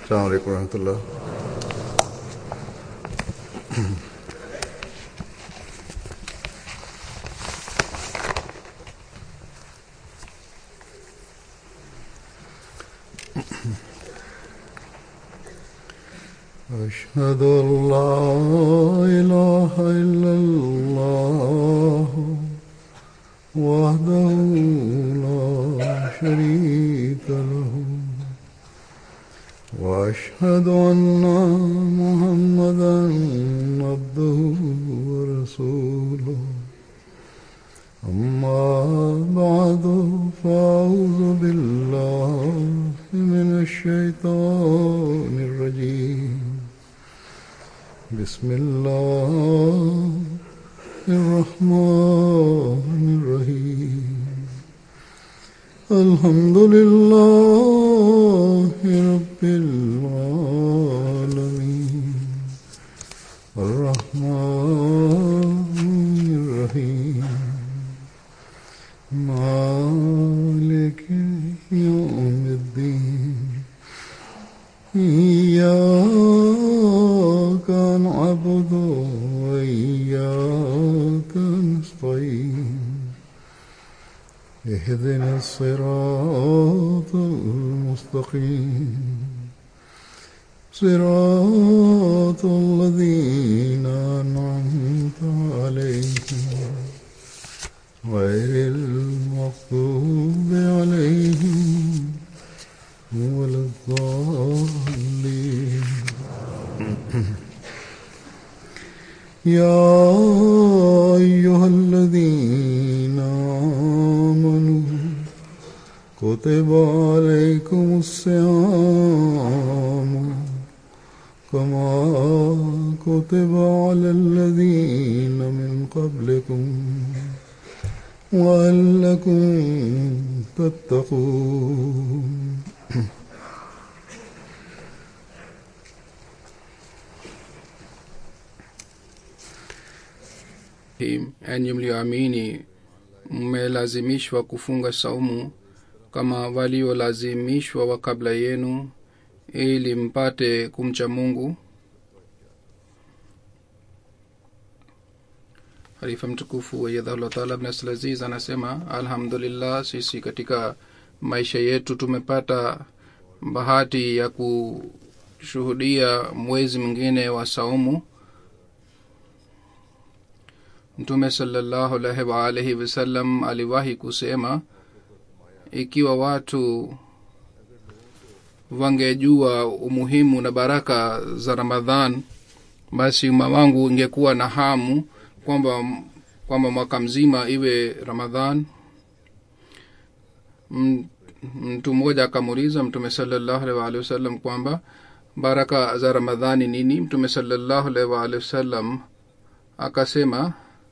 السلام عليكم ورحمة الله أشهد أن لا إله إلا الله وحده لا شريك له وأشهد أن محمدا عبده ورسوله أما بعد فأعوذ بالله من الشيطان الرجيم بسم الله الرحمن الرحيم الحمد لله رب العالمين الرحمن الرحيم مالك يوم الدين إياك نعبد وإياك نستعين اهدنا الصراط المستقيم صراط الذين أنعمت عليهم غير المغضوب عليهم ولا الضالين يا أيها الذين آمنوا كتب عليكم الصيام كما كتب على الذين من قبلكم وألكم تتقون enyi mlioamini mmelazimishwa kufunga saumu kama waliolazimishwa wa kabla yenu ili mpate kumcha mungu halifa mtukufu wayadhahullah taala bnasalaziz anasema alhamdulillah sisi katika maisha yetu tumepata bahati ya kushuhudia mwezi mwingine wa saumu mtume salallahu alaihi waalihi wasallam aliwahi kusema ikiwa watu wangejua umuhimu na baraka za ramadhan basi umma wangu ingekuwa na hamu kwamba kwamba mwaka mzima iwe ramadhan mtu mmoja akamuuliza mtume salallahu alaihi waalihi wasallam kwamba baraka za ramadhani nini mtume salallahu alaihi waalihi wasallam akasema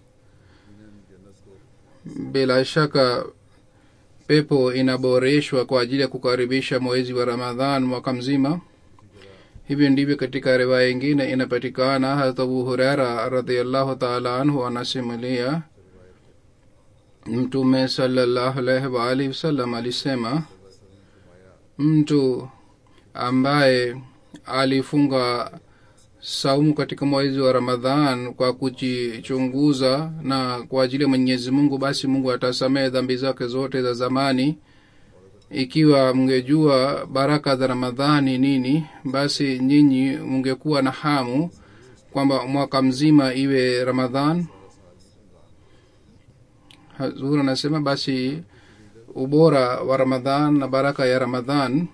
bila shaka pepo inaboreshwa kwa ajili ya kukaribisha mwezi wa ramadhan mwaka mzima hivyo ndivyo katika riwaya ingine inapatikana harat abu hurera radiallahu taala anhu anasimulia mtume salallahu alaihi waalihi wasallam alisema mtu ambaye alifunga saumu katika mwezi wa ramadhan kwa kujichunguza na kwa ajili ya mwenyezi mungu basi mungu atasamehe dhambi zake zote za zamani ikiwa mngejua baraka za ramadhani nini basi nyinyi mngekuwa na hamu kwamba mwaka mzima iwe ramadhan zuhur anasema basi ubora wa ramadhan na baraka ya ramadhan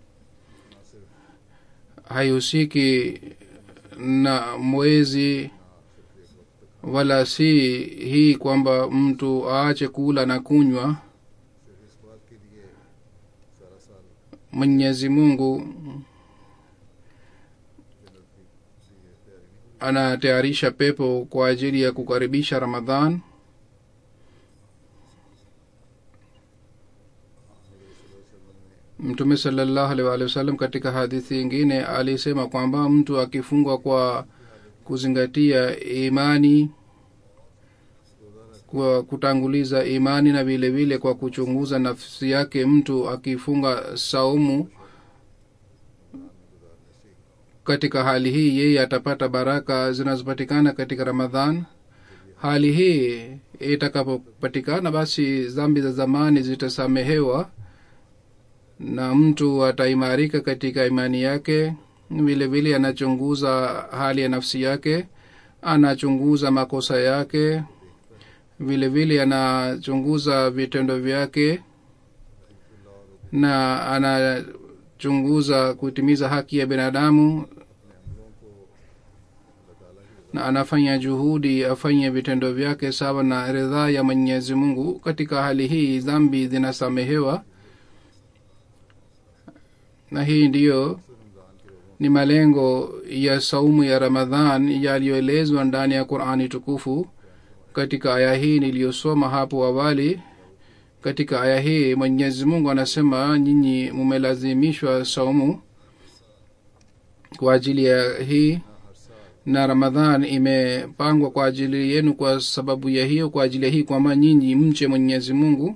haihusiki na mwezi wala si hii kwamba mtu aache kula na kunywa mwenyezi mungu anatayarisha pepo kwa ajili ya kukaribisha ramadhan mtume salallahu alaihi waalihi wasallam katika hadithi ingine alisema kwamba mtu akifungwa kwa kuzingatia imani kwa kutanguliza imani na vile vile kwa kuchunguza nafsi yake mtu akifunga saumu katika hali hii yeye atapata baraka zinazopatikana katika ramadhan hali hii itakapopatikana basi dhambi za zamani zitasamehewa na mtu ataimarika katika imani yake vile vile anachunguza hali ya nafsi yake anachunguza makosa yake vile vile anachunguza vitendo vyake na anachunguza kutimiza haki ya binadamu na anafanya juhudi afanye vitendo vyake sawa na ridhaa ya mwenyezi mungu katika hali hii dhambi zinasamehewa na hii ndiyo ni malengo ya saumu ya ramadhan yaliyoelezwa ndani ya qurani tukufu katika aya hii niliyosoma hapo awali katika aya hii mwenyezi mungu anasema nyinyi mumelazimishwa saumu kwa ajili ya hii na ramadhan imepangwa kwa ajili yenu kwa sababu ya hiyo kwa ajili ya hii kwamba nyinyi mche mwenyezi mungu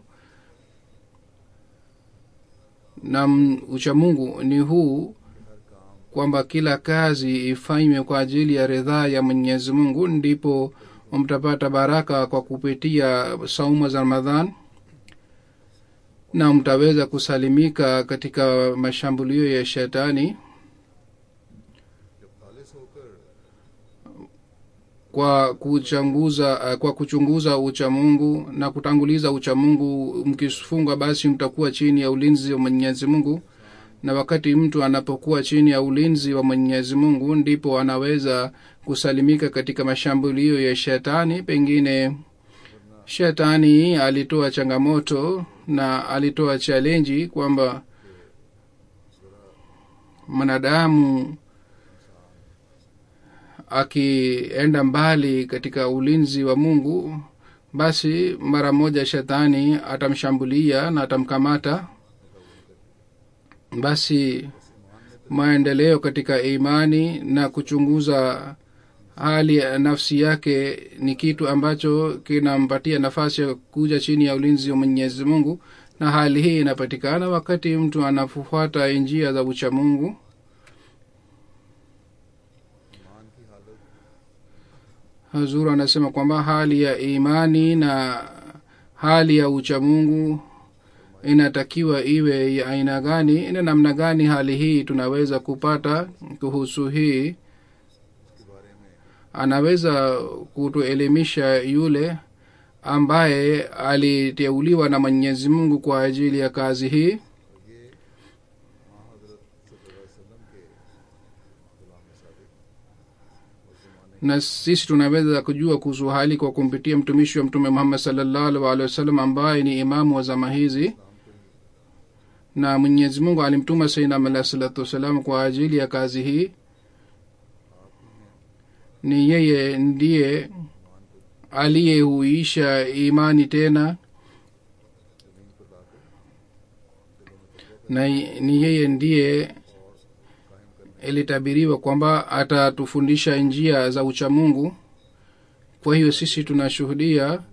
na ucha mungu ni huu kwamba kila kazi ifanywe kwa ajili ya ridhaa ya mwenyezi mungu ndipo mtapata baraka kwa kupitia saumu za ramadhan na mtaweza kusalimika katika mashambulio ya shetani kwa kuchunguza kwa kuchunguza uchamungu na kutanguliza uchamungu mkifunga basi mtakuwa chini ya ulinzi wa mwenyezi mungu na wakati mtu anapokuwa chini ya ulinzi wa mwenyezi mungu ndipo anaweza kusalimika katika mashambulio ya shetani pengine shetani alitoa changamoto na alitoa chalenji kwamba mwanadamu akienda mbali katika ulinzi wa mungu basi mara moja shetani atamshambulia na atamkamata basi maendeleo katika imani na kuchunguza hali ya nafsi yake ni kitu ambacho kinampatia nafasi ya kuja chini ya ulinzi wa mwenyezi mungu na hali hii inapatikana wakati mtu anafuata njia za ucha mungu hazur anasema kwamba hali ya imani na hali ya uchamungu inatakiwa iwe ya aina gani na namna gani hali hii tunaweza kupata kuhusu hii anaweza kutuelimisha yule ambaye aliteuliwa na mwenyezi mungu kwa ajili ya kazi hii na sisi tunaweza kujua kuhusu hali kwa kumpitia mtumishi wa mtume muhammad salllahu alehi wasallam ambaye ni imamu wa zama hizi na mwenyezi mungu alimtuma sainam alahi salatu wassalam kwa ajili ya kazi hii ni yeye ndiye aliyehuisha imani tena na ni yeye ndiye ilitabiriwa kwamba atatufundisha njia za uchamungu kwa hiyo sisi tunashuhudia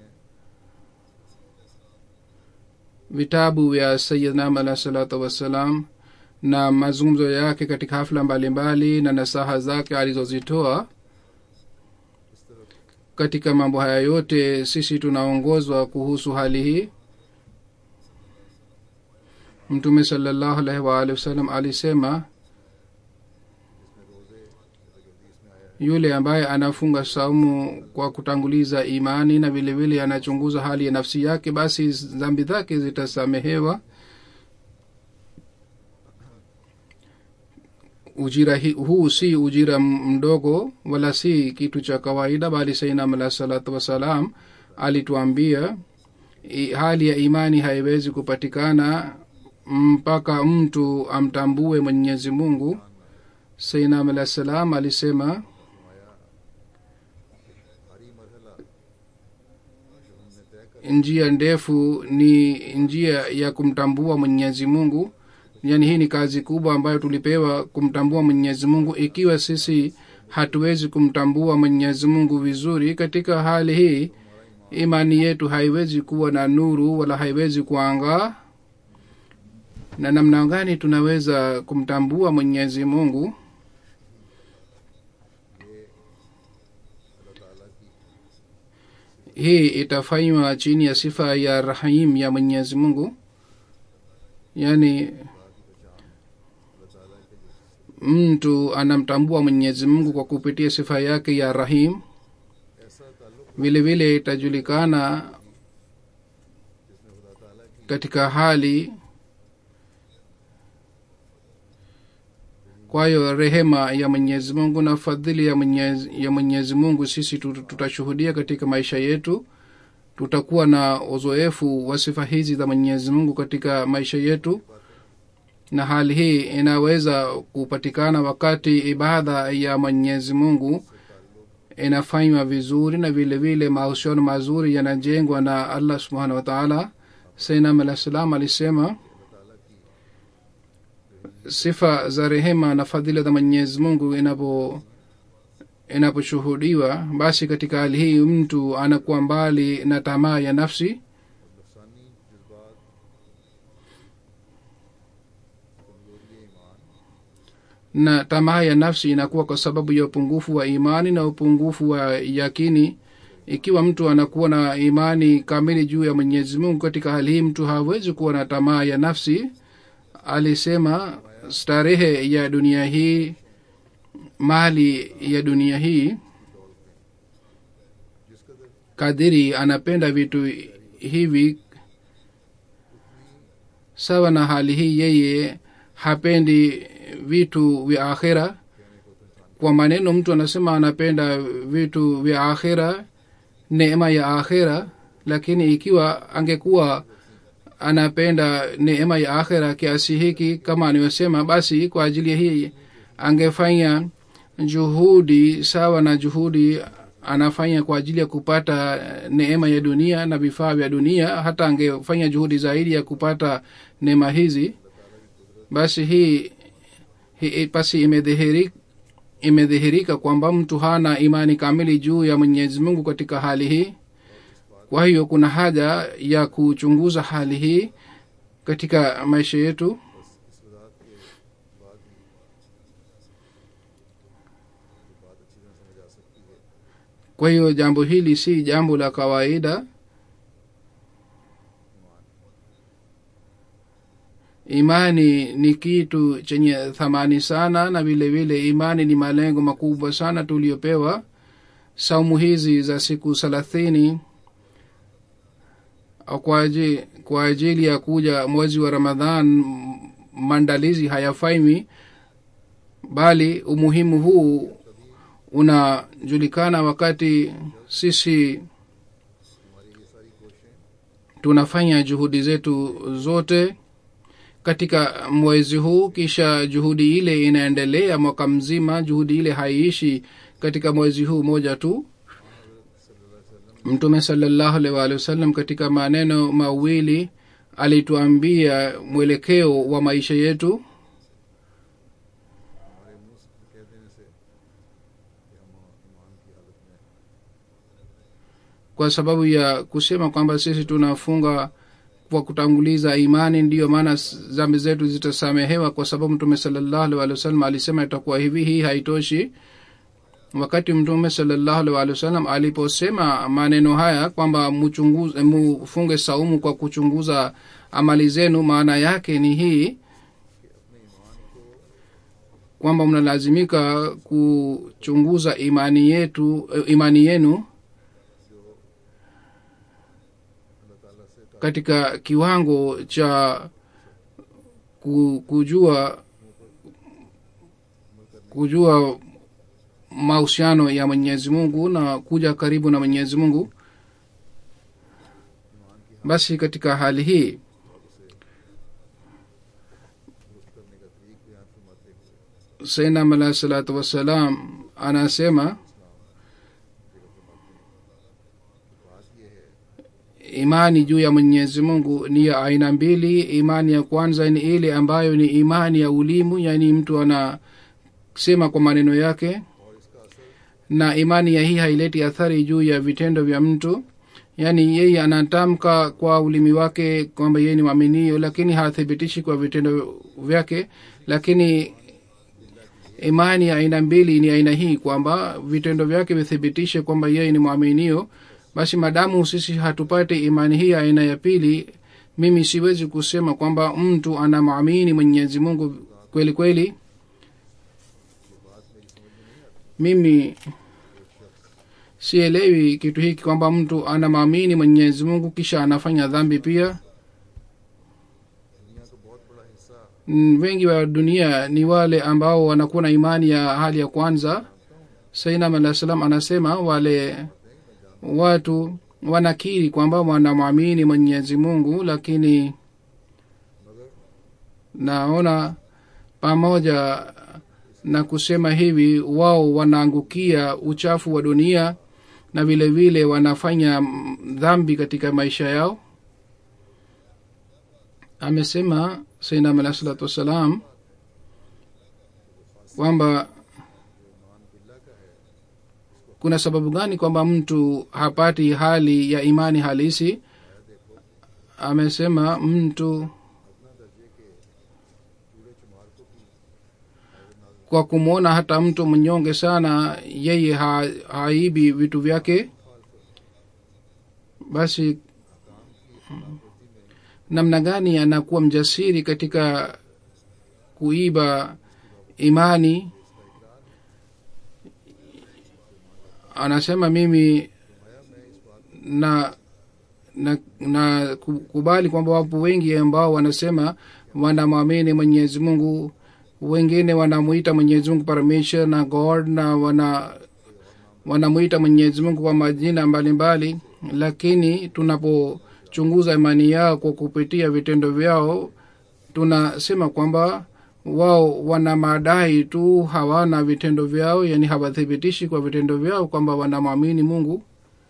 vitabu vya sayidnam alah salatu wassalam na mazungumzo yake katika hafla mbalimbali mbali, na nasaha zake alizozitoa katika mambo haya yote sisi tunaongozwa kuhusu hali hii mtume salallahu alaihi waalihi wasallam alisema yule ambaye anafunga saumu kwa kutanguliza imani na vile vile anachunguza hali ya nafsi yake basi dhambi zake zitasamehewa ujira hi, huu si ujira mdogo wala si kitu cha kawaida bali sainam alah salatu wassalam alituambia hali ya imani haiwezi kupatikana mpaka mtu amtambue mwenyezi mungu sainam alah salam alisema njia ndefu ni njia ya kumtambua mwenyezi mungu yaani hii ni kazi kubwa ambayo tulipewa kumtambua mwenyezi mungu ikiwa sisi hatuwezi kumtambua mwenyezi mungu vizuri katika hali hii imani yetu haiwezi kuwa na nuru wala haiwezi kuangaa na namna gani tunaweza kumtambua mwenyezi mungu hii itafanywa chini ya sifa ya rahim ya mwenyezi mungu yaani mtu anamtambua mwenyezi mungu kwa kupitia sifa yake ya rahim vile vile itajulikana katika hali kwa hiyo rehema ya mwenyezi mungu na fadhili ya mwenyezi, ya mwenyezi mungu sisi tut- tutashuhudia katika maisha yetu tutakuwa na uzoefu wa sifa hizi za mwenyezi mungu katika maisha yetu na hali hii inaweza kupatikana wakati ibada ya mwenyezi mungu inafanywa vizuri na vile vile mahusiano mazuri yanajengwa na allah subhanahu wa taala sainam alah salam alisema sifa za rehema na fadhila za mwenyezi mungu inapo inaposhuhudiwa basi katika hali hii mtu anakuwa mbali na tamaa ya nafsi na tamaa ya nafsi inakuwa kwa sababu ya upungufu wa imani na upungufu wa yakini ikiwa mtu anakuwa na imani kamili juu ya mwenyezi mungu katika hali hii mtu hawezi kuwa na tamaa ya nafsi alisema starehe ya dunia hii mali ya dunia hii kadiri anapenda vitu hivi sawa na hali hii yeye hapendi vitu vya akhira kwa maneno mtu anasema anapenda vitu vya akhira neema ya akhira lakini ikiwa angekuwa anapenda neema ya akhira kiasi hiki kama anayosema basi kwa ajili ya hii angefanya juhudi sawa na juhudi anafanya kwa ajili ya kupata neema ya dunia na vifaa vya dunia hata angefanya juhudi zaidi ya kupata neema hizi basi hii, hii basi imedhihiri imedhihirika kwamba mtu hana imani kamili juu ya mwenyezi mungu katika hali hii kwa hiyo kuna haja ya kuchunguza hali hii katika maisha yetu kwa hiyo jambo hili si jambo la kawaida imani ni kitu chenye thamani sana na vile vile imani ni malengo makubwa sana tuliyopewa saumu hizi za siku thelathini kwa ajili, kwa ajili ya kuja mwezi wa ramadhan maandalizi hayafanywi bali umuhimu huu unajulikana wakati sisi tunafanya juhudi zetu zote katika mwezi huu kisha juhudi ile inaendelea mwaka mzima juhudi ile haiishi katika mwezi huu moja tu mtume salallahu alaihi waalihi wasallam katika maneno mawili alituambia mwelekeo wa maisha yetu kwa sababu ya kusema kwamba sisi tunafunga kwa kutanguliza imani ndiyo maana zambi zetu zitasamehewa kwa sababu mtume salallahu alaihi waalihi wasallam alisema itakuwa hivi hii haitoshi wakati mtume salallahu alaihi waalihi wasallam aliposema maneno haya kwamba mufunge saumu kwa kuchunguza amali zenu maana yake ni hii kwamba mnalazimika kuchunguza imani yetu imani yenu katika kiwango cha kujua kujua mahusiano ya mwenyezi mungu na kuja karibu na mwenyezi mungu basi katika hali hii sainam alahi salatu wassalam anasema imani juu ya mwenyezi mungu ni ya aina mbili imani ya kwanza ni ile ambayo ni imani ya ulimu yaani mtu anasema kwa maneno yake na imani ya hii haileti athari juu ya vitendo vya mtu yaani yeye anatamka kwa ulimi wake kwamba yeye ni mwaminio lakini hathibitishi kwa vitendo vyake lakini imani ya aina mbili ni aina hii kwamba vitendo vyake vithibitishe kwamba yeye ni mwaminio basi madamu sisi hatupate imani hii aina ya pili mimi siwezi kusema kwamba mtu anamwamini mwenyezi mungu kweli kweli mimi sielewi kitu hiki kwamba mtu anamwamini mwenyezi mungu kisha anafanya dhambi pia Mm, wengi wa dunia ni wale ambao wanakuwa na imani ya hali ya kwanza sainam alah salam anasema wale watu wanakiri kwamba wanamwamini mwenyezi mungu lakini naona pamoja na kusema hivi wao wanaangukia uchafu wa dunia na vile vile wanafanya mm, dhambi katika maisha yao amesema sainam alah salatu wassalam kwamba kuna sababu gani kwamba mtu hapati hali ya imani halisi amesema mtu kwa kumwona hata mtu mnyonge sana yeye ha, haibi vitu vyake basi namna gani anakuwa mjasiri katika kuiba imani anasema mimi na na na kubali kwamba wapo wengi ambao wanasema wanamwamini mwenyezi mungu wengine wanamuita mwenyezi mungu parameshwar na god na wana wanamuita mwenyezi mungu kwa majina mbalimbali mbali, lakini tunapochunguza imani yao kwa kupitia vitendo vyao tunasema kwamba wao wana madai tu hawana vitendo vyao yani hawathibitishi kwa vitendo vyao kwamba wanamwamini mungu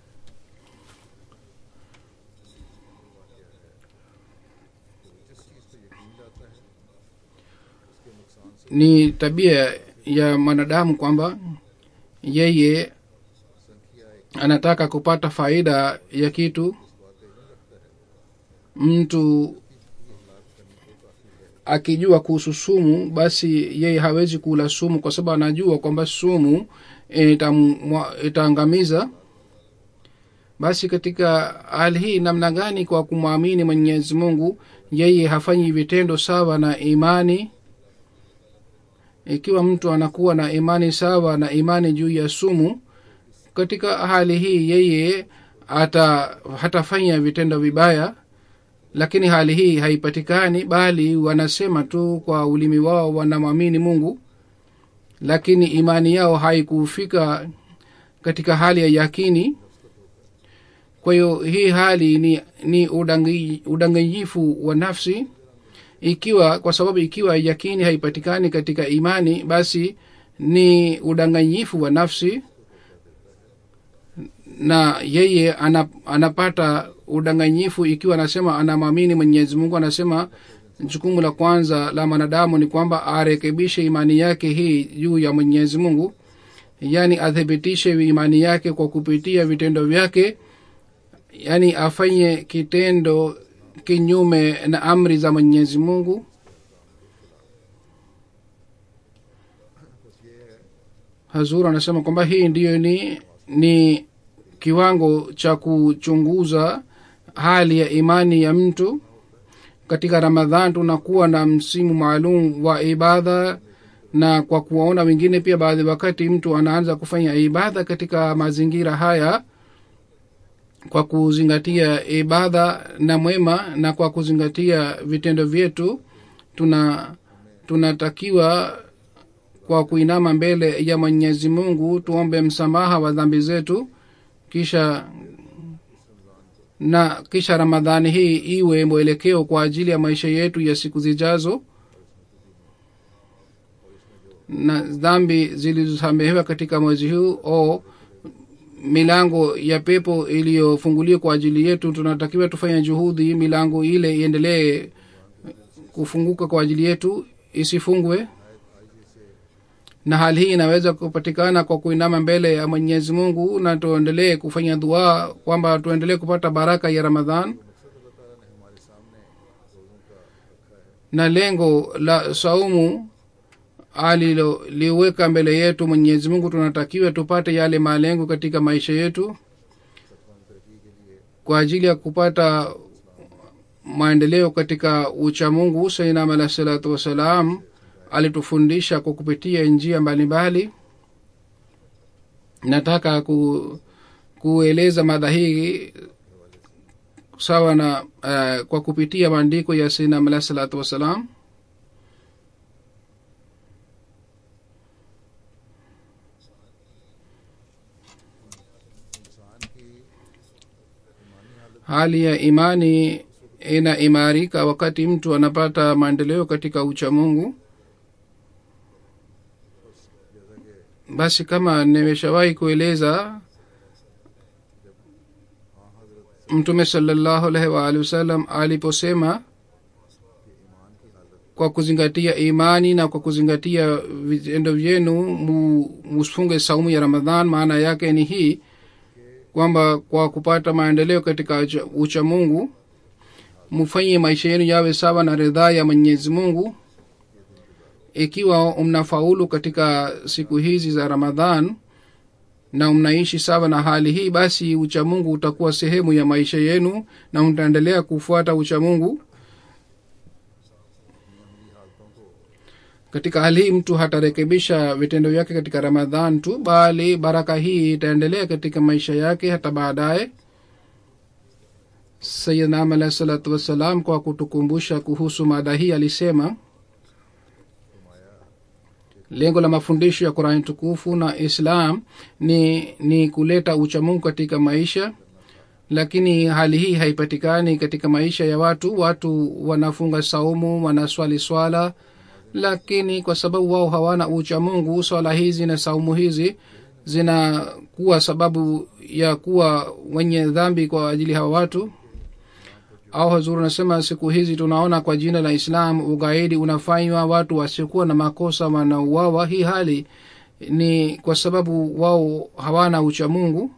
ni tabia ya mwanadamu kwamba yeye anataka kupata faida ya kitu mtu akijua kuhusu sumu basi yeye hawezi kula sumu kwa sababu anajua kwamba sumu itamwa- itaangamiza basi katika hali hii namna gani kwa kumwamini mwenyezi mungu yeye hafanyi vitendo sawa na imani ikiwa mtu anakuwa na imani sawa na imani juu ya sumu katika hali hii yeye hata hatafanya vitendo vibaya lakini hali hii haipatikani bali wanasema tu kwa ulimi wao wanamwamini mungu lakini imani yao haikufika katika hali ya yakini kwa hiyo hii hali ni, ni udangi- udanganyifu wa nafsi ikiwa kwa sababu ikiwa yakini haipatikani katika imani basi ni udanganyifu wa nafsi na yeye ana, anapata udanganyifu ikiwa anasema anamwamini mwenyezi mungu anasema jukumu la kwanza la mwanadamu ni kwamba arekebishe imani yake hii juu ya mwenyezi mungu yaani athibitishe imani yake kwa kupitia vitendo vyake yaani afanye kitendo kinyume na amri za mwenyezi mungu hazur anasema kwamba hii ndiyo ni ni kiwango cha kuchunguza hali ya imani ya mtu katika ramadhan tunakuwa na msimu maalum wa ibada na kwa kuwaona wengine pia baadhi wakati mtu anaanza kufanya ibada katika mazingira haya kwa kuzingatia ibada na mwema na kwa kuzingatia vitendo vyetu tuna tunatakiwa kwa kuinama mbele ya mwenyezi mungu tuombe msamaha wa dhambi zetu kisha na kisha ramadhani hii iwe mwelekeo kwa ajili ya maisha yetu ya siku zijazo na dhambi zilizosamehewa katika mwezi huu o milango ya pepo iliyofunguliwa kwa ajili yetu tunatakiwa tufanye juhudi milango ile iendelee kufunguka kwa ajili yetu isifungwe na hali hii inaweza kupatikana kwa kuinama mbele ya mwenyezi mungu na tuendelee kufanya dua kwamba tuendelee kupata baraka ya ramadhan na lengo la saumu aliloliweka mbele yetu mwenyezi mungu tunatakiwa tupate yale malengo katika maisha yetu kwa ajili ya kupata maendeleo katika uchamungu sainam alah salatu wassalam alitufundisha kwa kupitia njia mbalimbali nataka ku, kueleza mada hii sawa na uh, kwa kupitia maandiko ya sainam alah salatu wassalam hali ya imani inaimarika wakati mtu anapata maendeleo katika uchamungu basi kama nimeshawahi kueleza mtume salallahu alaihi waalihi wasallam aliposema kwa kuzingatia imani na kwa kuzingatia vitendo vyenu mufunge saumu ya ramadhan maana yake ni hii kwamba kwa kupata maendeleo katika ucha mungu mufanye maisha yenu yawe sawa na ridhaa ya mwenyezi mungu ikiwa mnafaulu katika siku hizi za ramadhan na mnaishi sawa na hali hii basi uchamungu utakuwa sehemu ya maisha yenu na mtaendelea kufuata uchamungu katika hali hii mtu hatarekebisha vitendo vyake katika ramadhan tu bali baraka hii itaendelea katika maisha yake hata baadaye sayidnam alahi salatu wassalam kwa kutukumbusha kuhusu mada hii alisema lengo la mafundisho ya qurani tukufu na islam ni ni kuleta uchamungu katika maisha lakini hali hii haipatikani katika maisha ya watu watu wanafunga saumu wanaswali swala lakini kwa sababu wao hawana ucha mungu swala hizi na saumu hizi zinakuwa sababu ya kuwa wenye dhambi kwa ajili hawa watu au hazuru anasema siku hizi tunaona kwa jina la islam ugaidi unafanywa watu wasiokuwa na makosa wanauawa hii hali ni kwa sababu wao hawana ucha mungu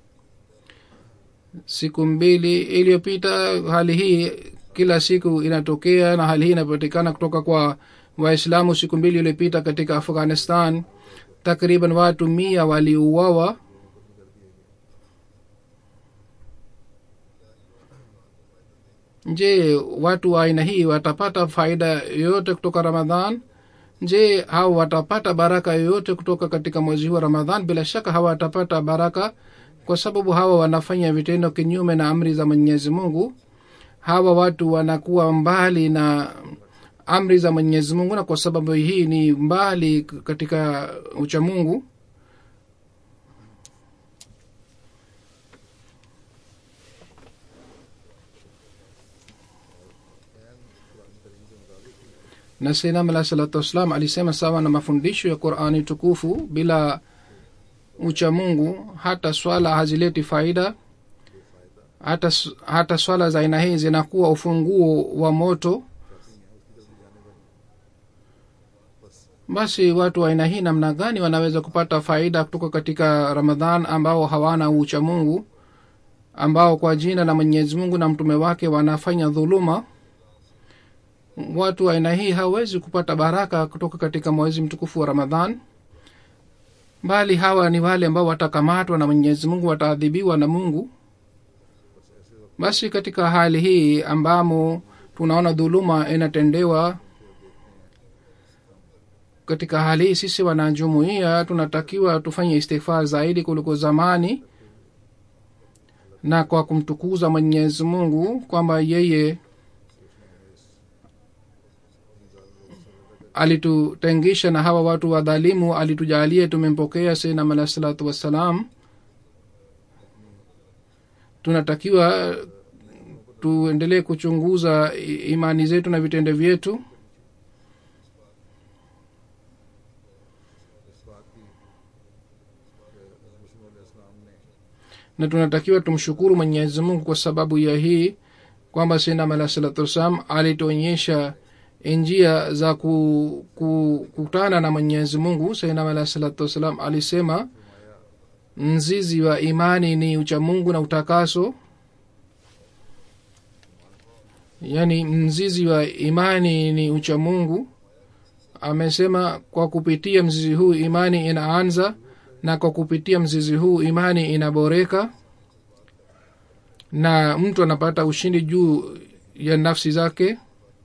siku mbili iliyopita hali hii kila siku inatokea na hali hii inapatikana kutoka kwa waislamu siku mbili iliyopita katika afghanistan takriban watu mia waliuawa je watu wa aina hii watapata faida yoyote kutoka ramadhan je hao watapata baraka yoyote kutoka katika mwezi huu wa ramadhan bila shaka hawatapata baraka kwa sababu hawa wanafanya vitendo kinyume na amri za mwenyezi mungu hawa watu wanakuwa mbali na amri za mwenyezi mungu na kwa sababu hii ni mbali katika uchamungu na sainam alah salatu wassalam alisema sawa na mafundisho ya qurani tukufu bila uchamungu hata swala hazileti faida hata, hata swala za aina hii zinakuwa ufunguo wa moto basi watu wa aina hii namna gani wanaweza kupata faida kutoka katika ramadhan ambao hawana ucha mungu ambao kwa jina la mwenyezi mungu na mtume wake wanafanya dhuluma watu wa aina hii hawezi kupata baraka kutoka katika mwezi mtukufu wa ramadhan bali hawa ni wale ambao watakamatwa na mwenyezi mungu wataadhibiwa na mungu basi katika hali hii ambamo tunaona dhuluma inatendewa katika hali hii sisi wanajumuia tunatakiwa tufanye istighfar zaidi kuliko zamani na kwa kumtukuza mwenyezi mungu kwamba yeye alitutengisha na hawa watu wadhalimu alitujalie tumempokea sainam alah salatu wassalam tunatakiwa tuendelee kuchunguza imani zetu na vitendo vyetu na tunatakiwa tumshukuru mwenyezi mungu kwa sababu ya hii kwamba sinam alah salatu wassalam alituonyesha njia za ku, ku, kukutana na mwenyezi mungu sainam alah salatu wassalam alisema mzizi wa imani ni uchamungu na utakaso yaani mzizi wa imani ni uchamungu amesema kwa kupitia mzizi huu imani inaanza na kwa kupitia mzizi huu imani inaboreka na mtu anapata ushindi juu ya nafsi zake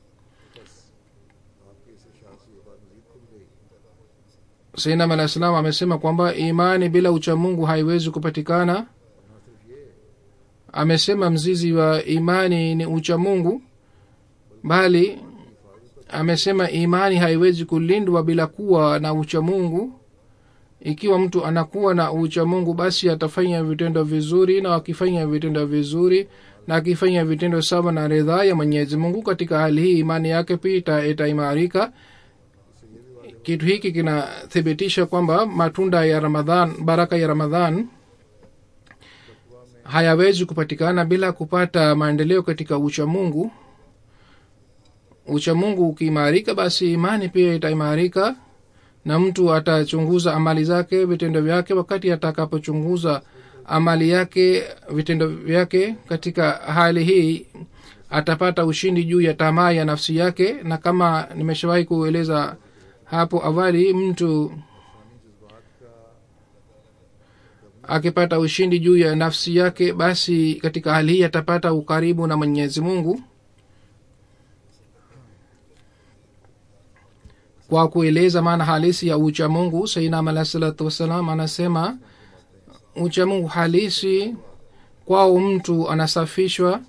sainam alah salam amesema kwamba imani bila uchamungu haiwezi kupatikana amesema mzizi wa imani ni uchamungu bali amesema imani haiwezi kulindwa bila kuwa na uchamungu ikiwa mtu anakuwa na uchamungu basi atafanya vitendo vizuri na akifanya vitendo vizuri na akifanya vitendo sawa na ridhaa ya mwenyezi mungu katika hali hii imani yake pia itaimarika kitu hiki kinathibitisha kwamba matunda ya ramadhan baraka ya ramadhan hayawezi kupatikana bila kupata maendeleo katika uchamungu uchamungu ukiimarika basi imani pia itaimarika na mtu atachunguza amali zake vitendo vyake wakati atakapochunguza amali yake vitendo vyake katika hali hii atapata ushindi juu ya tamaa ya nafsi yake na kama nimeshawahi kueleza hapo awali mtu akipata ushindi juu ya nafsi yake basi katika hali hii atapata ukaribu na mwenyezi mungu kwa kueleza maana halisi ya ucha mungu sainam alah salatu wassalam anasema ucha mungu halisi kwao mtu anasafishwa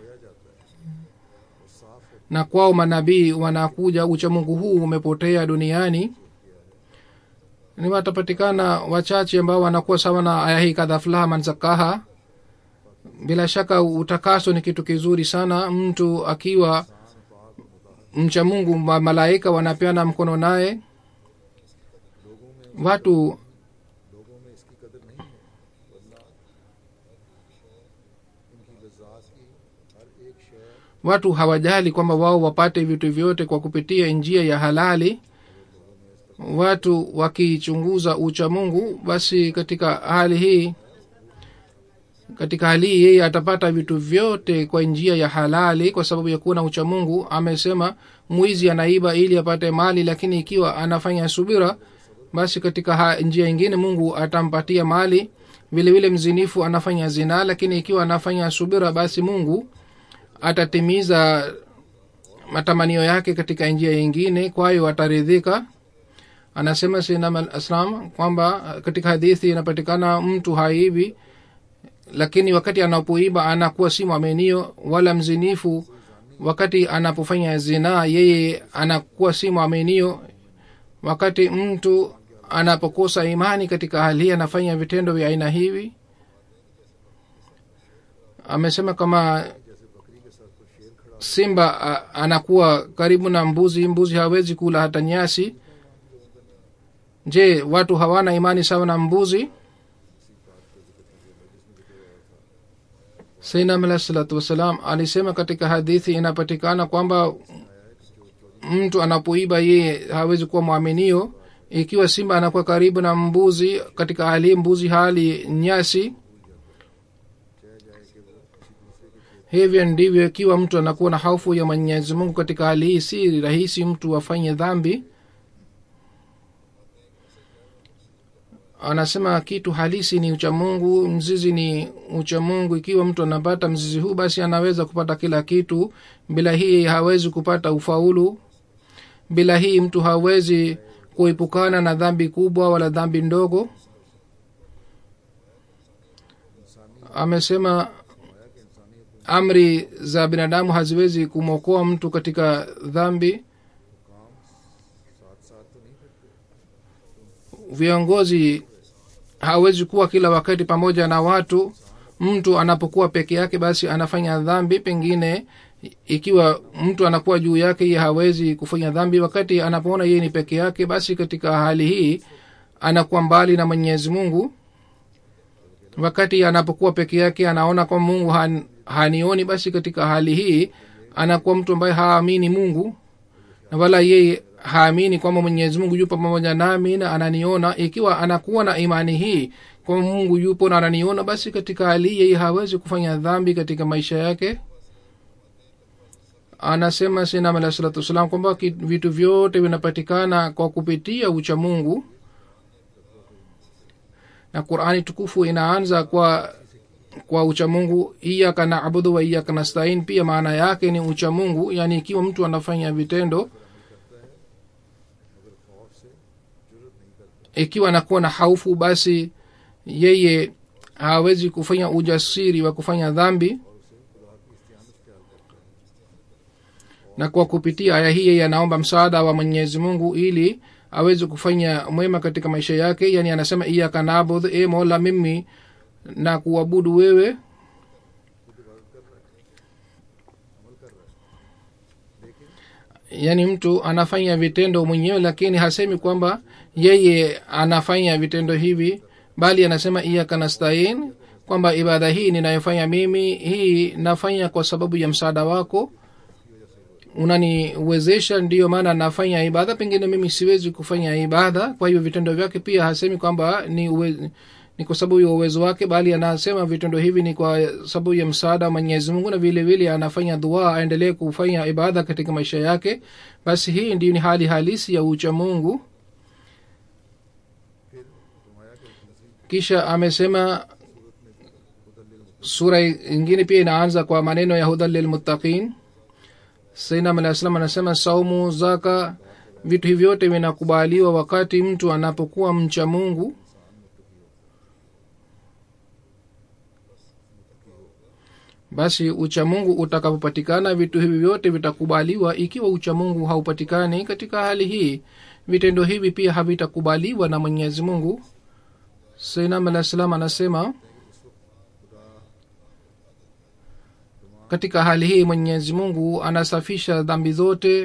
na kwao manabii wanakuja ucha mungu huu umepotea duniani ni watapatikana wachache ambao wanakuwa sawa na aya hii kadhafulaha manzakaha bila shaka utakaso ni kitu kizuri sana mtu akiwa mcha mungu malaika wanapeana mkono naye watu watu hawajali kwamba wao wapate vitu vyote kwa kupitia njia ya halali watu wakichunguza ucha mungu basi katika hali hii katika hali hii yeye atapata vitu vyote kwa njia ya halali kwa sababu ya kuwa na ucha mungu amesema mwizi anaiba ili apate mali lakini ikiwa anafanya subira basi katika ha, njia ingine mungu atampatia mali vile vile mzinifu anafanya zina lakini ikiwa anafanya subira basi mungu atatimiza matamanio yake katika njia yingine kwa hiyo ataridhika anasema sinam al aslam kwamba katika hadithi inapatikana mtu haivi lakini wakati anapoiba anakuwa si mwaminio wala mzinifu wakati anapofanya zinaa yeye anakuwa si mwaminio wakati mtu anapokosa imani katika hali hii anafanya vitendo vya aina hivi amesema kama simba a, anakuwa karibu na mbuzi mbuzi hawezi kula hata nyasi je watu hawana imani sawa na mbuzi sainam alah salatu wassalam alisema katika hadithi inapatikana kwamba mtu anapoiba yeye hawezi kuwa mwaminio ikiwa simba anakuwa karibu na mbuzi katika hali mbuzi hali nyasi hivyo ndivyo ikiwa mtu anakuwa na hofu ya mwenyezi mungu katika hali hii si rahisi mtu afanye dhambi anasema kitu halisi ni uchamungu mzizi ni uchamungu ikiwa mtu anapata mzizi huu basi anaweza kupata kila kitu bila hii hawezi kupata ufaulu bila hii mtu hawezi kuepukana na dhambi kubwa wala dhambi ndogo amesema amri za binadamu haziwezi kumwokoa mtu katika dhambi viongozi hawezi kuwa kila wakati pamoja na watu mtu anapokuwa peke yake basi anafanya dhambi pengine ikiwa mtu anakuwa juu yake ye hawezi kufanya dhambi wakati anapoona yeye ni peke yake basi katika hali hii anakuwa mbali na mwenyezi mungu wakati anapokuwa peke yake anaona kwamba mungu han, hanioni basi katika hali hii anakuwa mtu ambaye haamini mungu na wala yeye haamini kwamba mwenyezi mungu yupo pamoja nami na ananiona ikiwa anakuwa na imani hii kwamba mungu yupo na ananiona basi katika hali hii yeye hawezi kufanya dhambi katika maisha yake anasema sinam alah salatu wassalam kwamba vitu vyote vinapatikana kwa kupitia ucha mungu na qurani tukufu inaanza kwa kwa uchamungu iyaka naabudu wa iyaka nastain pia maana yake ni uchamungu yaani ikiwa mtu anafanya vitendo ikiwa anakuwa na haufu basi yeye hawezi kufanya ujasiri wa kufanya dhambi na kwa kupitia aya hii yeye anaomba msaada wa mwenyezi mungu ili aweze kufanya mwema katika maisha yake yani anasema iyaka nabudh e mola mimi na kuabudu wewe yaani mtu anafanya vitendo mwenyewe lakini hasemi kwamba yeye anafanya vitendo hivi bali anasema iyaka nastain kwamba ibada hii ninayofanya mimi hii nafanya kwa sababu ya msaada wako unaniwezesha ndiyo maana nafanya ibada pengine mimi siwezi kufanya ibada kwa hivyo vitendo vyake pia hasemi kwamba ni uwe, ni kwa sababu ya uwezo wake bali anasema vitendo hivi ni kwa sababu ya msaada wa mwenyezi mungu na vile vile anafanya dua aendelee kufanya ibada katika maisha yake basi hii ndiyo ni hali halisi ya ucha mungu kisha amesema sura ingine pia inaanza kwa maneno ya hudan lilmuttaqin sainam alah salam anasema saumu zaka vitu hivi vyote vinakubaliwa wakati mtu anapokuwa mcha mungu basi uchamungu utakapopatikana vitu hivi vyote vitakubaliwa ikiwa uchamungu haupatikani katika hali hii vitendo hivi pia havitakubaliwa na mwenyezi mungu sainam alah salam anasema katika hali hii mwenyezi mungu anasafisha dhambi zote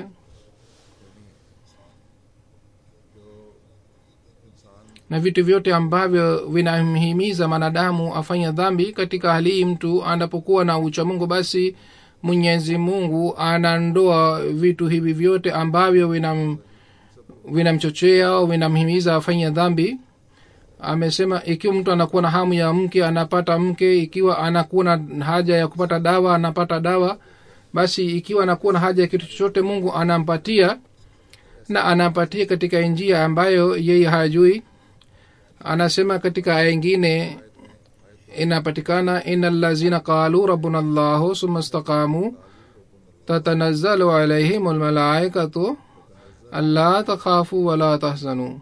na vitu vyote ambavyo vinamhimiza mwanadamu afanya dhambi katika hali hii mtu anapokuwa na uchamungu basi mwenyezi mungu anandoa vitu hivi vyote ambavyo vinam vinamchochea au vinamhimiza afanye dhambi amesema ikiwa mtu anakuwa na hamu ya mke anapata mke ikiwa anakuwa na haja ya kupata dawa anapata dawa basi ikiwa anakuwa na haja ya kitu chochote mungu anampatia na anampatia katika njia ambayo yeye hajui anasema katika aya ingine inapatikana ina lazina qalu rabbuna llahu suma staqamu tatanazzalu alaihim lmalaikatu alla takhafu wala tahzanu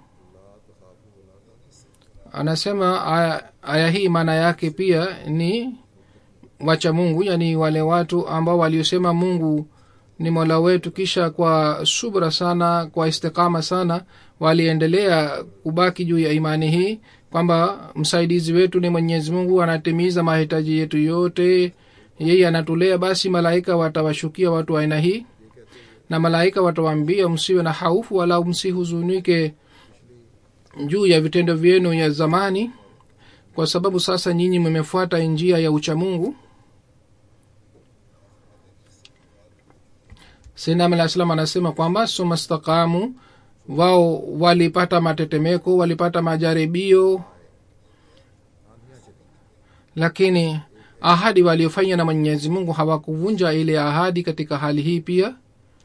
anasema aya, aya hii maana yake pia ni wacha mungu yani wale watu ambao waliosema mungu ni mola wetu kisha kwa subra sana kwa istikama sana waliendelea kubaki juu ya imani hii kwamba msaidizi wetu ni mwenyezi mungu anatimiza mahitaji yetu yote yeye anatulea basi malaika watawashukia watu wa aina hii na malaika watawaambia msiwe na haufu wala msihuzunike juu ya vitendo vyenu ya zamani kwa sababu sasa nyinyi mmefuata njia ya uchamungu sinam alah salam anasema kwamba sumastakamu wao walipata matetemeko walipata majaribio lakini ahadi waliofanya na mwenyezi mungu hawakuvunja ile ahadi katika hali hii pia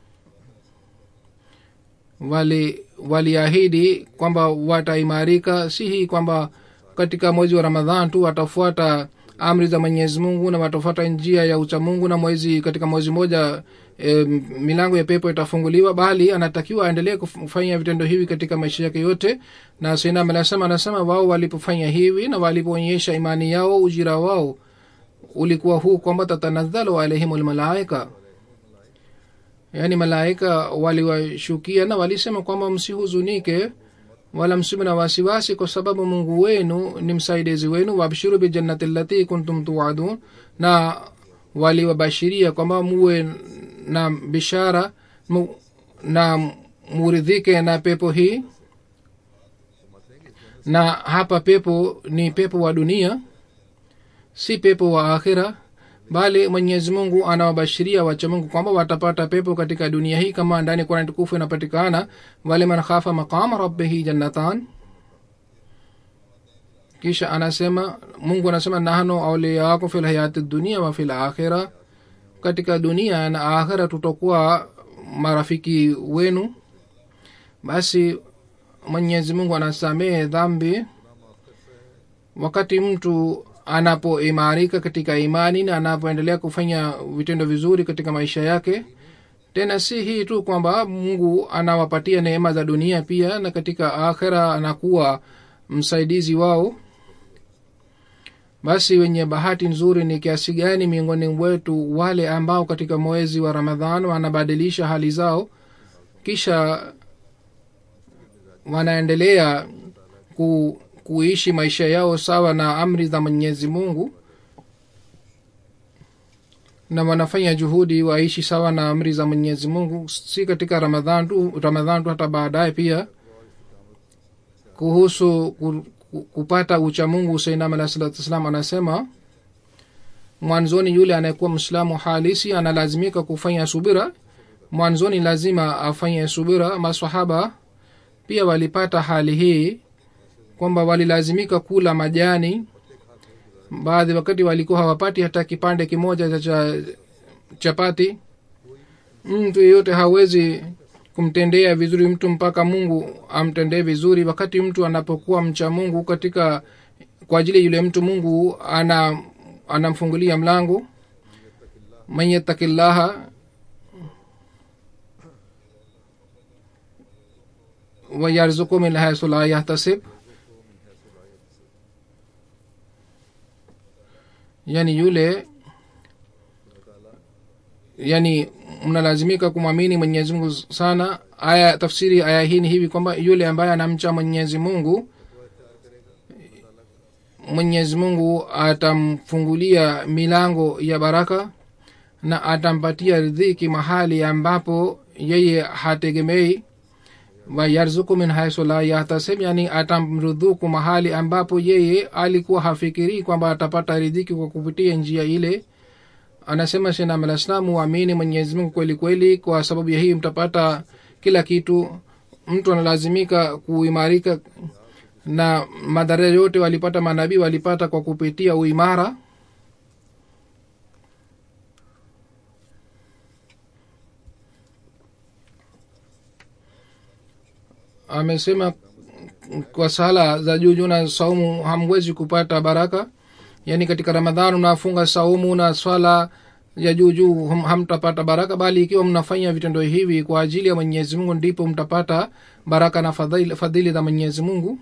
wali waliahidi kwamba wataimarika si hii kwamba katika mwezi wa ramadhan tu watafuata amri za mwenyezi mungu na watafuata njia ya uchamungu na mwezi katika mwezi moja e, milango ya pepo itafunguliwa bali anatakiwa aendelee kufanya vitendo hivi katika maisha yake yote na sinam anasema anasema wao walipofanya hivi na walipoonyesha imani yao ujira wao ulikuwa huu kwamba tatanadhalu alaihim lmalaika yaani malaika waliwashukia na walisema kwamba msihuzunike wala msiwe na wasiwasi kwa sababu mungu wenu ni msaidizi wenu wabshiru bijannati lati kuntum tuadun na waliwabashiria kwamba muwe na bishara mu, na muridhike na pepo hii na hapa pepo ni pepo wa dunia si pepo wa akhira bali mwenyezi mungu anawabashiria wachamungu kwamba watapata pepo katika dunia hii kama ndani kurani tukufu inapatikana wale man khafa maqama rabbihi jannatan kisha anasema mungu anasema nahnu auliyakum fi lhayati dunia wa fi lakhira katika dunia na akhira tutakuwa marafiki wenu basi mwenyezi mungu anasamehe dhambi wakati mtu anapoimarika katika imani na anapoendelea kufanya vitendo vizuri katika maisha yake tena si hii tu kwamba mungu anawapatia neema za dunia pia na katika akhira anakuwa msaidizi wao basi wenye bahati nzuri ni kiasi gani miongoni mwetu wale ambao katika mwezi wa ramadhan wanabadilisha hali zao kisha wanaendelea ku, kuishi maisha yao sawa na amri za mwenyezi mungu na wanafanya juhudi waishi sawa na amri za mwenyezi mungu si katika ramadhan tu ramadhan tu hata baadaye pia kuhusu ku, ku, kupata uchamungu husein alahi salatu wassalam anasema mwanzoni yule anayekuwa mslamu halisi analazimika kufanya subira mwanzoni lazima afanye subira masahaba pia walipata hali hii kwamba walilazimika kula majani baadhi wakati walikuwa hawapati hata kipande kimoja cha chapati mtu yeyote hawezi kumtendea vizuri mtu mpaka mungu amtendee vizuri wakati mtu anapokuwa mcha mungu katika kwa ajili yule mtu mungu ana anamfungulia mlango man yattakillaha wayarzuku min haisu la yahtasib yani yule yani mnalazimika kumwamini mwenyezi mungu sana aya tafsiri aya hii ni hivi kwamba yule ambaye anamcha mwenyezi mungu mwenyezi mungu atamfungulia milango ya baraka na atampatia ridhiki mahali ambapo yeye hategemei wayarzuku min haisu la yahtasib yani atamrudhuku mahali ambapo yeye alikuwa hafikirii kwamba atapata ridhiki kwa kupitia njia ile anasema shenam alaslam uamini mwenyezi mungu kweli kweli kwa sababu ya hii mtapata kila kitu mtu analazimika kuimarika na madhara yote walipata manabii walipata kwa kupitia uimara amesema kwa sala za juju na saumu hamwezi kupata baraka yaani katika ramadhan unafunga saumu na swala ya juu juu ham- hamtapata baraka bali ikiwa mnafanya vitendo hivi kwa ajili ya mwenyezi mungu ndipo mtapata baraka na fadhili, fadhili za mwenyezi mungu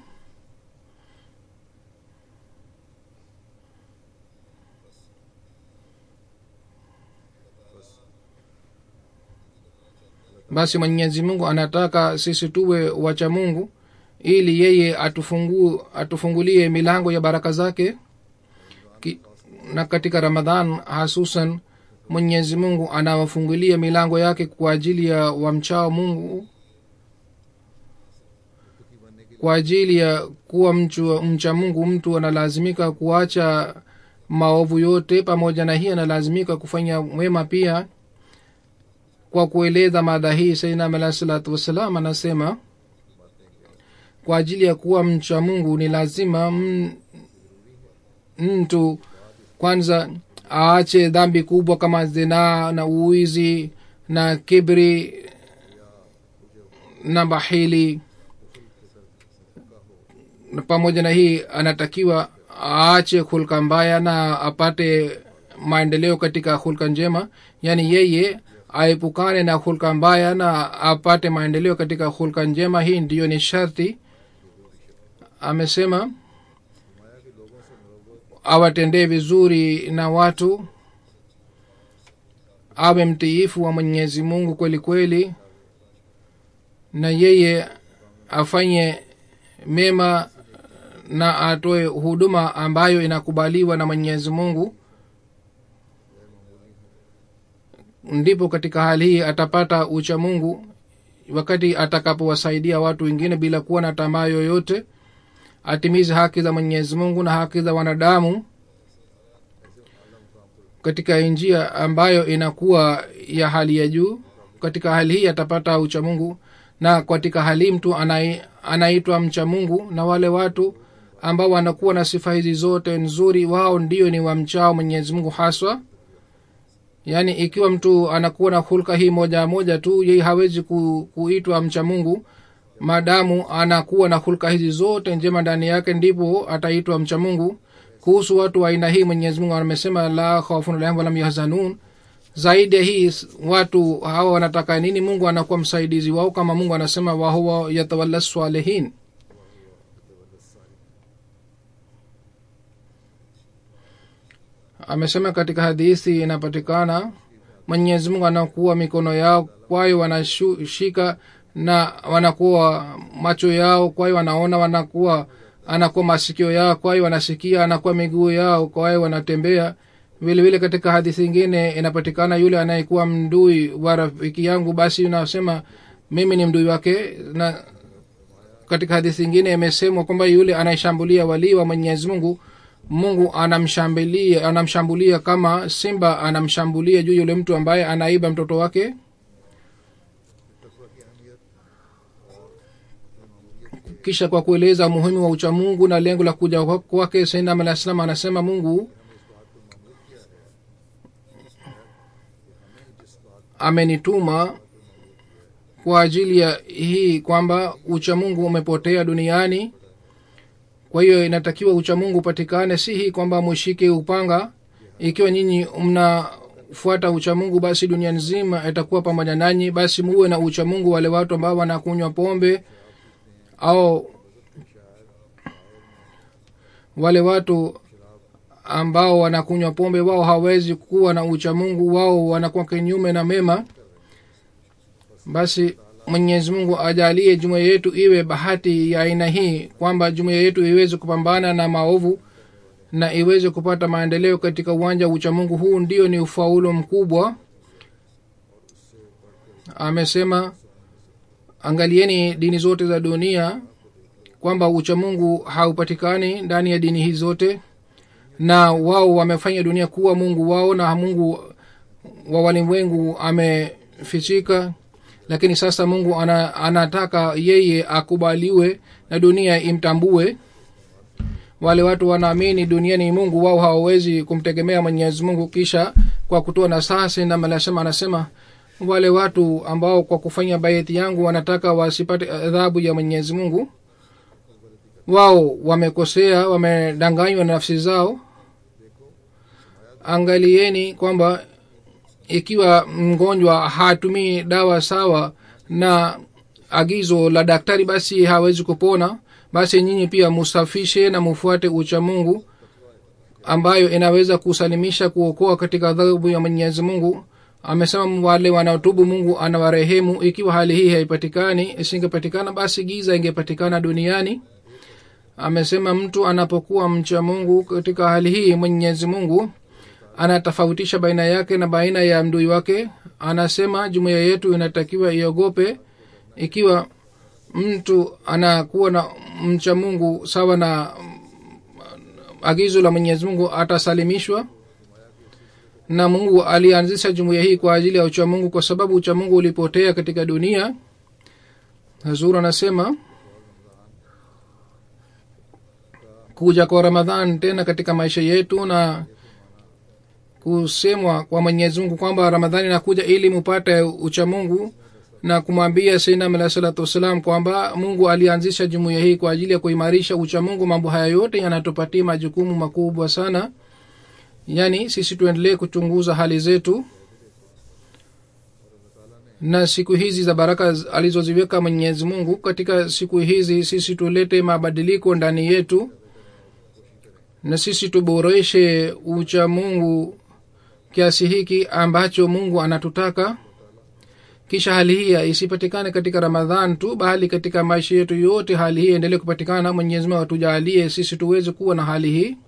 basi mwenyezi mungu anataka sisi tuwe wacha mungu ili yeye atufungu, atufungulie milango ya baraka zake Ki, na katika ramadhan hasusan mwenyezi mungu anawafungulia milango yake kwa ajili ya wamchao mungu kwa ajili ya kuwa mchu, mcha mungu mtu analazimika kuacha maovu yote pamoja na hii analazimika kufanya wema pia kwa kueleza mada hii sainam alahi salatu wassalam anasema kwa ajili ya kuwa mcha mungu ni lazima m- mtu kwanza aache dhambi kubwa kama zinaa na uwizi na kibri na bahili na pamoja na hii anatakiwa aache hulka mbaya na apate maendeleo katika hulka njema yaani yeye aepukane na hulka mbaya na apate maendeleo katika hulka njema hii ndiyo ni sharti amesema awatendee vizuri na watu awe mtiifu wa mwenyezi mungu kweli kweli na yeye afanye mema na atoe huduma ambayo inakubaliwa na mwenyezi mungu ndipo katika hali hii atapata ucha mungu wakati atakapowasaidia watu wengine bila kuwa na tamaa yoyote atimize haki za mwenyezi mungu na haki za wanadamu katika njia ambayo inakuwa ya hali ya juu katika hali hii atapata ucha mungu na katika hali hii mtu anai, anaitwa mcha mungu na wale watu ambao wanakuwa na sifa hizi zote nzuri wao ndio ni wamchao mwenyezi mungu haswa yaani ikiwa mtu anakuwa na hulka hii moja moja tu yeye hawezi ku, kuitwa mcha mungu maadamu anakuwa na hulka hizi zote njema ndani yake ndipo ataitwa mcha mungu kuhusu watu wa aina hii mwenyezi mungu amesema la khaufun alaihim walam yahzanun zaidi ya hii watu hawa wanataka nini mungu anakuwa msaidizi wao kama mungu anasema wahuwa yatawalla salihin amesema katika hadithi inapatikana mwenyezi mungu anakuwa mikono yao kwayo wanashika na wanakuwa macho yao kwayo wanaona wanakuwa anakuwa masikio yao kwayo wanasikia anakuwa miguu yao kwayo wanatembea vile vile katika hadithi ingine inapatikana yule anayekuwa mdui wa rafiki yangu basi unasema mimi ni mdui wake na katika hadithi ingine imesemwa kwamba yule anayeshambulia walii wa mwenyezi mungu mungu anamshambulia anamshambulia kama simba anamshambulia juu yule mtu ambaye anaiba mtoto wake kisha kwa kueleza umuhimu wa uchamungu na lengo la kuja kwake sainam alah salam anasema mungu amenituma kwa ajili ya hii kwamba uchamungu umepotea duniani kwa hiyo inatakiwa uchamungu upatikane si hii kwamba mwishike upanga ikiwa nyinyi mnafuata uchamungu basi dunia nzima itakuwa pamoja nanyi basi muwe na uchamungu wale watu ambao wanakunywa pombe au wale watu ambao wanakunywa pombe wao hawawezi kuwa na uchamungu wao wanakuwa kinyume na mema basi mwenyezi mungu ajalie jumuia yetu iwe bahati ya aina hii kwamba jumuia yetu iweze kupambana na maovu na iweze kupata maendeleo katika uwanja wa uchamungu huu ndio ni ufaulu mkubwa amesema angalieni dini zote za dunia kwamba uchamungu haupatikani ndani ya dini hizi zote na wao wamefanya dunia kuwa mungu wao na mungu wa walimwengu amefichika lakini sasa mungu ana, anataka yeye akubaliwe na dunia imtambue wale watu wanaamini dunia ni mungu wao hawawezi kumtegemea mwenyezi mungu kisha kwa kutoa nasasi namalashema anasema wale watu ambao kwa kufanya baiti yangu wanataka wasipate adhabu ya mwenyezi mungu wao wamekosea wamedanganywa na nafsi zao angalieni kwamba ikiwa mgonjwa hatumii dawa sawa na agizo la daktari basi hawezi kupona basi nyinyi pia musafishe na mufuate ucha mungu ambayo inaweza kusalimisha kuokoa katika adhabu ya mwenyezi mungu amesema wale wanaotubu mungu anawarehemu ikiwa hali hii haipatikani isingepatikana basi giza ingepatikana duniani amesema mtu anapokuwa mcha mungu katika hali hii mwenyezi mungu anatofautisha baina yake na baina ya mdui wake anasema jumuiya yetu inatakiwa iogope ikiwa mtu anakuwa na mcha mungu sawa na agizo la mwenyezi mungu atasalimishwa na mungu alianzisha jumuiya hii kwa ajili ya uchamungu kwa sababu uchamungu ulipotea katika dunia hazur anasema kuja kwa ramadhan tena katika maisha yetu na kusemwa kwa mwenyezi mungu kwamba ramadhani inakuja ili mupate uchamungu na kumwambia sainam alah salatu wassalam kwamba mungu alianzisha jumuiya hii kwa ajili ya kuimarisha uchamungu mambo haya yote yanatupatia majukumu makubwa sana yaani sisi tuendelee kuchunguza hali zetu na siku hizi za baraka alizoziweka mwenyezi mungu katika siku hizi sisi tulete mabadiliko ndani yetu na sisi tuboreshe ucha mungu kiasi hiki ambacho mungu anatutaka kisha hali hii isipatikane katika ramadhan tu bali katika maisha yetu yote hali hii endelee kupatikana mwenyezi mungu atujalie sisi tuweze kuwa na hali hii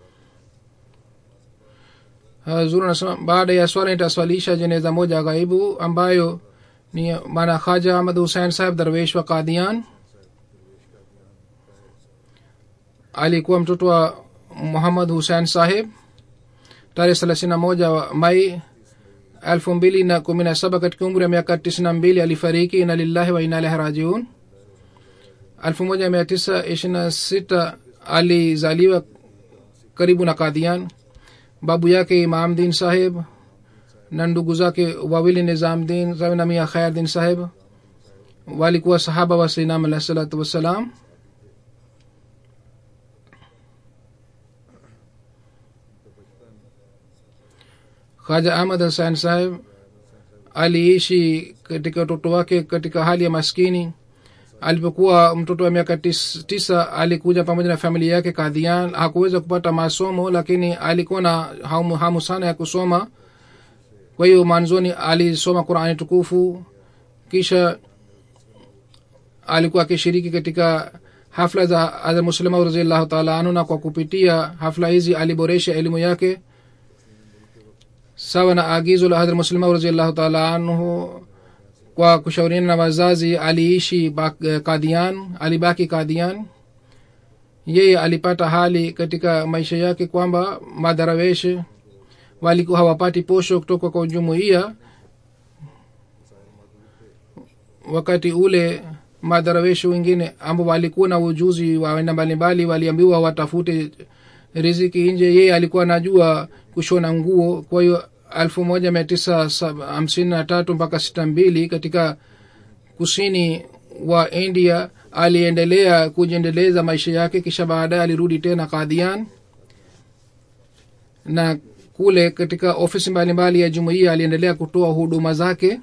zuru anasema baada ya swala nitaswalisha jeneza moja ghaibu ambayo ni mana khaja ahmad husein saheb darwesh wa kadian alikuwa mtoto wa muhammad husein saheb tarehe thelathini na moja wa mai elfu mbili na kumi na saba katika umri wa miaka tisini na mbili alifariki ina lillahi wa ina ilahi rajiun elfu moja mia tisa ishirini na sita alizaliwa karibu na kadhian babu yake imamdin saheb na ndugu zake wawili nizamdin sahibu na mia khairdin saheb walikuwa sahaba wa sainam alah salatu wassalam khaja ahmad hassan saheb aliishi katika utoto wake katika hali ya maskini alipokuwa mtoto wa miaka tis, tisa alikuja pamoja na familia yake kadhian hakuweza kupata masomo lakini alikuwa na hamu, hamu sana ya kusoma kwa hiyo mwanzoni alisoma qurani tukufu kisha alikuwa akishiriki katika hafla za hazmuslima raziallahu taala anhu na kwa kupitia hafla hizi aliboresha elimu yake sawa na agizo la hadhrat muslima raziallahu taala anhu kwa kushauriana na wazazi aliishi bak- kadian alibaki kadian yeye alipata hali katika maisha yake kwamba madharawesh walikuwa hawapati posho kutoka kwa jumuiya wakati ule madharaweshi wengine ambao walikuwa na ujuzi wa aina mbalimbali waliambiwa watafute riziki nje yeye alikuwa anajua kushona nguo kwa hiyo elfu moja mia tisa hamsini na tatu mpaka sita mbili katika kusini wa india aliendelea kujiendeleza maisha yake kisha baadaye alirudi tena kadhian na kule katika ofisi mbalimbali ya jumuiya aliendelea kutoa huduma zake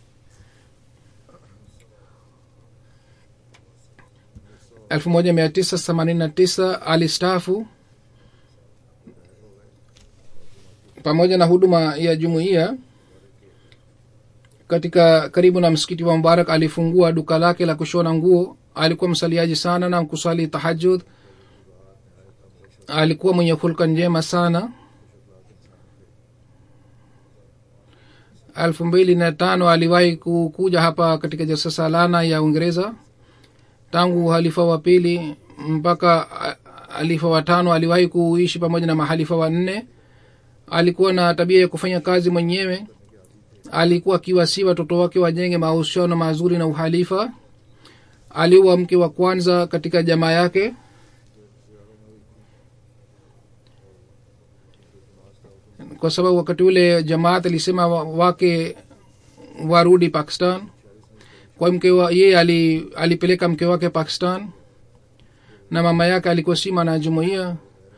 elfu moja mia tisa themanini na tisa alistaafu pamoja na huduma ya jumuiya katika karibu na msikiti wa mubarak alifungua duka lake la kushona nguo alikuwa msaliaji sana na kusali tahajud alikuwa mwenye hulka njema sana elfu mbili na tano aliwahi kukuja hapa katika jalsa salana ya uingereza tangu halifa wa pili mpaka halifa wa tano aliwahi kuishi pamoja na mahalifa wanne alikuwa na tabia ya kufanya kazi mwenyewe alikuwa akiwasi watoto wake wajenge mahusiano mazuri na uhalifa aliwa mke wa kwanza katika jamaa yake kwa sababu wakati ule jamaat alisema wake warudi pakistan kwa mke wa yeye ali, alipeleka mke wake pakistan na mama yake alikuwa si mwana jumuia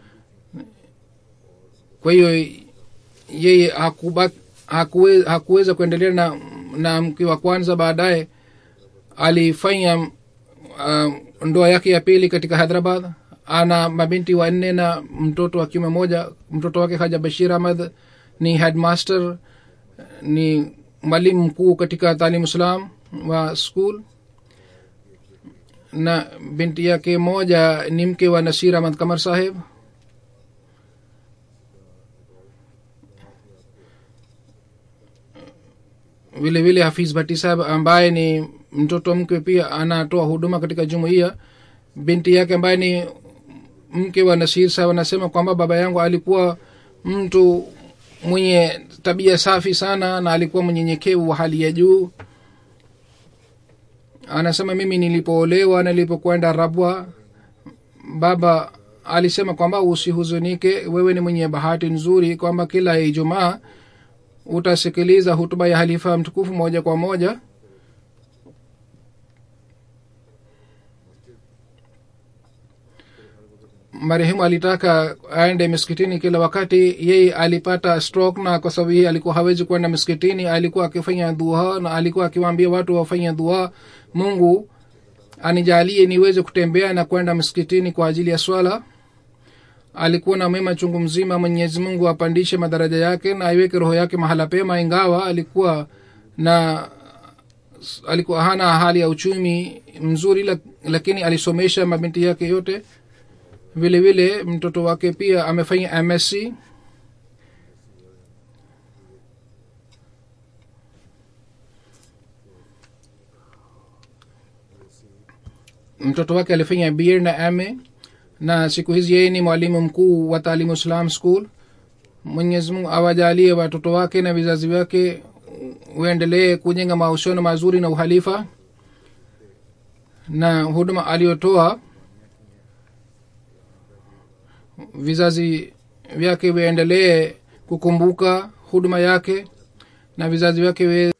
kwa hiyo yeye hakuba, hakuwe, hakuweza kuendelea na, na mke wa kwanza baadaye alifanya uh, ndoa yake ya pili katika hyderabad ana mabinti wanne na mtoto wa kiume moja mtoto wake haja bashir ahmad ni headmaster ni mwalimu mkuu katika talim islam wa school na binti yake moja ni mke wa nasir ahmad kamar saheb vile vile hafiz bati saheb ambaye ni mtoto mke pia anatoa huduma katika jumuiya binti yake ambaye ni mke wa nasir saheb anasema kwamba baba yangu alikuwa mtu mwenye tabia safi sana na alikuwa mnyenyekevu wa hali ya juu anasema mimi nilipoolewa nilipokwenda rabwa baba alisema kwamba usihuzunike wewe ni mwenye bahati nzuri kwamba kila ijumaa utasikiliza hutuba ya halifa mtukufu moja kwa moja marehemu alitaka aende miskitini kila wakati yeye alipata stroke na kwa sababu hii alikuwa hawezi kwenda miskitini alikuwa akifanya dua na alikuwa akiwaambia watu wafanye dua mungu anijalie niweze kutembea na kwenda msikitini kwa ajili ya swala alikuwa na mema chungu mzima mwenyezi mungu apandishe madaraja yake na aiweke roho yake mahala pema ingawa alikuwa na alikuwa hana hali ya uchumi mzuri lakini alisomesha mabinti yake yote vile vile mtoto wake pia amefanya msc mtoto wake alifanya br na ma na siku hizi yeye ni mwalimu mkuu wa taalimu islam school mwenyezi mungu awajalie watoto wake na vizazi vyake uendelee kujenga mahusiano mazuri na uhalifa na huduma aliyotoa vizazi vyake viendelee kukumbuka huduma yake na vizazi vyake we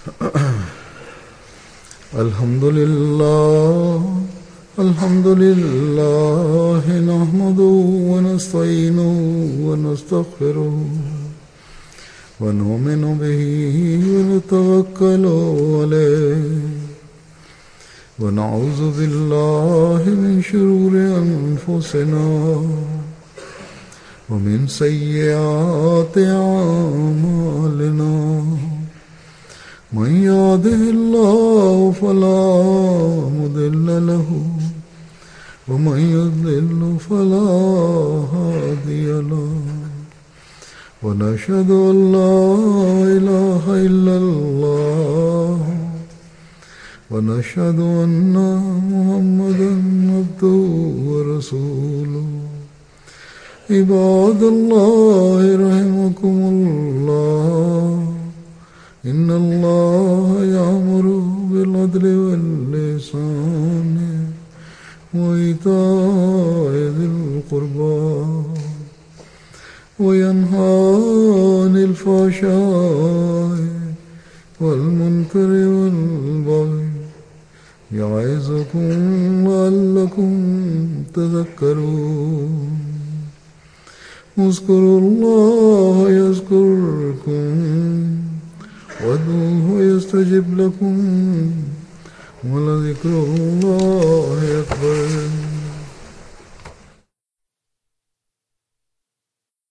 الحمد لله الحمد لله نحمده ونستعينه ونستغفره ونؤمن به ونتوكل عليه ونعوذ بالله من شرور أنفسنا ومن سيئات أعمالنا من يهده الله فلا مضل له ومن يضلل فلا هادي له ونشهد أن لا إله إلا الله ونشهد أن محمدا عبده ورسوله عباد الله رحمكم الله إن الله يأمر بالعدل واللسان وإيتاء ذي القربى وينهى عن الفحشاء والمنكر والبغي يعظكم لعلكم تذكرون اذكروا الله يذكركم وادعوه يستجب لكم ولذكر الله أكبر